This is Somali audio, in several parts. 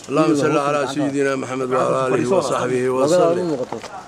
اللهم صل على سيدنا محمد وعلى آله وصحبه وسلم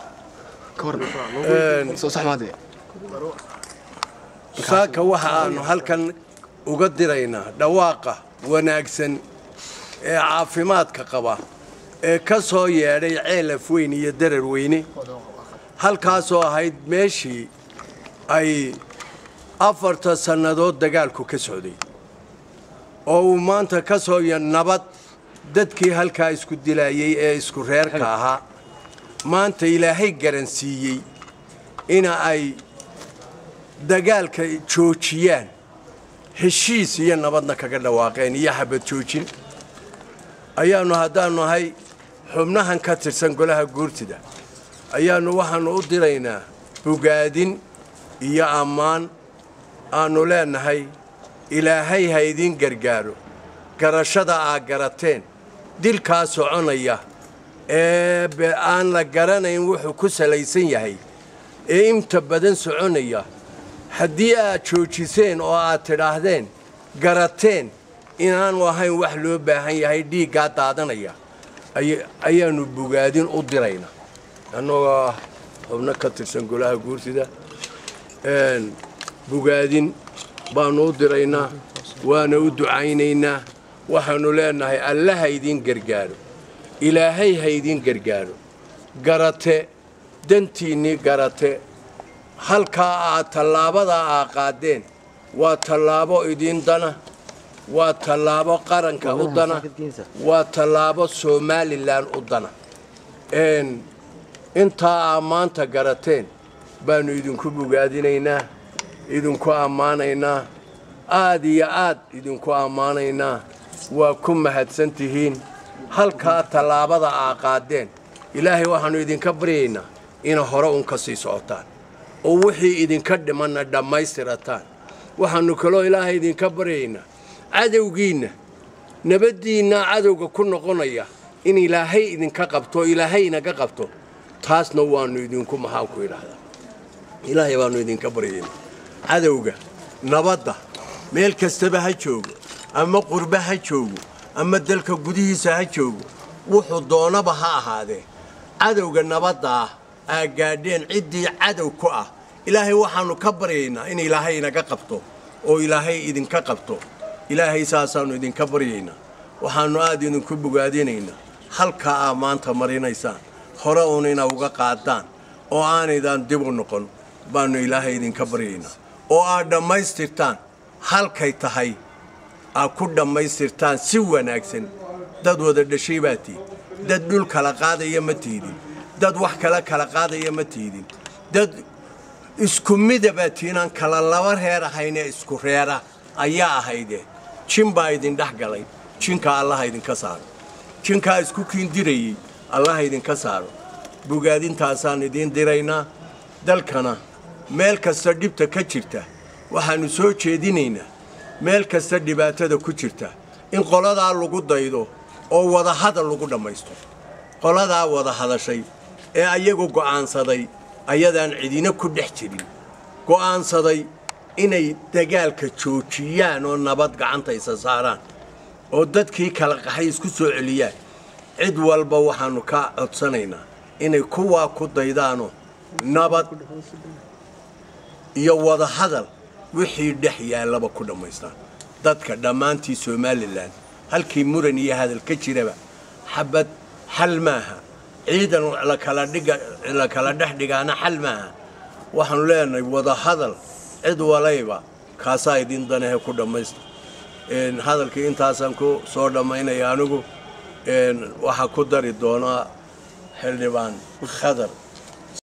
saaka waxa aanu halkan uga diraynaa dhawaaqa wanaagsan ee caafimaadka qaba ee ka soo yeedhay ceelaf weyn iyo darar weyne halkaasoo ahayd meeshii ay afarta sannadood dagaalku ka socday oo uu maanta ka soo ya nabad dadkii halkaa isku dilaayey ee isku reerka ahaa maanta ilaahay garansiiyey ina ay dagaalka joojiyaan heshiis iyo nabadna kaga dhawaaqeen iyo xabad joojin ayaannu haddaannu ahay xubnahan ka tirsan golaha guurtida ayaannu waxaannu u diraynaa bogaadin iyo ammaan aannu leennahay ilaahay ha idiin gargaaro garashada aa garateen dilkaa soconaya ee aan la garanayn wuxuu ku salaysan yahay ee inta badan soconaya haddii aad joojiseen oo aad tidhaahdeen garateen inaanu ahayn wax loo baahan yahay dhiiggaa daadanaya ayaannu bogaadin u diraynaa annagoo ah xubno ka tirsan golaha guurtida bogaadin baannu u diraynaa waana u ducaynaynaa waxaannu leennahay alla ha idiin gargaaro ilaahay ha idiin gargaaro garate dantiinnii garate halkaa aad tallaabadaa aa qaadeen waa tallaabo idiin dana waa tallaabo qaranka u dana waa tallaabo somalilan u dana intaa aa maanta garateen baannu idinku bogaadinaynaa idinku ammaanaynaa aad iyo aad idinku ammaanaynaa waa ku mahadsan tihiin halkaa tallaabada aa qaadeen ilaahay waxaannu idinka baryaynaa ina hore un ka sii socotaan oo wixii idinka dhimanna dhammaystirataan waxaannu kaloo ilaahay idinka baryaynaa cadowgiinna nabaddiinna cadowga ku noqonaya in ilaahay idinka qabto ilaahay inaga qabto taasna waannu idinku maxaanku idhaahdaa ilaahay baannu idinka baryaynaa cadowga nabadda meel kastaba ha joogo ama qurbe ha joogo ama dalka gudihiisa ha joogo wuxuu doonaba ha ahaadee cadowga nabadda ah aa gaadheen ciddii cadow ku ah ilaahay waxaannu ka baryaynaa in ilaahay inaga qabto oo ilaahay idinka qabto ilaahay saasaannu idinka baryaynaa waxaannu aad idinku bogaadinaynaa halkaa aa maanta marinaysaan hore uun ina uga qaadaan oo aanaydan dib u noqon baannu ilaahay idinka baryaynaa oo aad dhammaystirtaan halkay tahay aad ku dhammaystirtaan si wanaagsan dad wada dhashay baa tihin dad dhul kala qaadaya ma tiidin dad wax kala kala qaadaya ma tiidin dad isku mida baa tiinaan kala laba reer ahaynee isku reera ayaa ahayde jin baa idin dhex galay jinka allaha idinka saaro jinkaa isku kiindirayey allaha idinka saaro bogaadintaasaan idiin diraynaa dalkana meel kasta dhibta ka jirta waxaannu soo jeedinaynaa meel kasta dhibaatada ku jirta in qoladaa lagu daydo oo wadahadal lagu dhammaysto qoladaa wada hadashay ee ayagu go'aansaday ayadaan cidina ku dhex jirin go'aansaday inay dagaalka joojiyaan oo nabad gacanta isa saaraan oo dadkii kala qaxay isku soo celiyaan cid walba waxaannu ka codsanaynaa inay kuwaa ku daydaanoo nabad iyo wadahadal wixii dhex yaallaba ku dhammaystaan dadka dhammaantii somalilan halkii muran iyo hadal ka jiraba xabad xal maaha ciidan la kala dhex dhigaana xal maaha waxaanu leenahay wadahadal cid walayba kaasaa idin danahe ku dhammaysta hadalkii intaasaan ku soo dhammaynaya anigu waxaa ku dari doonaa xildhibaan khadar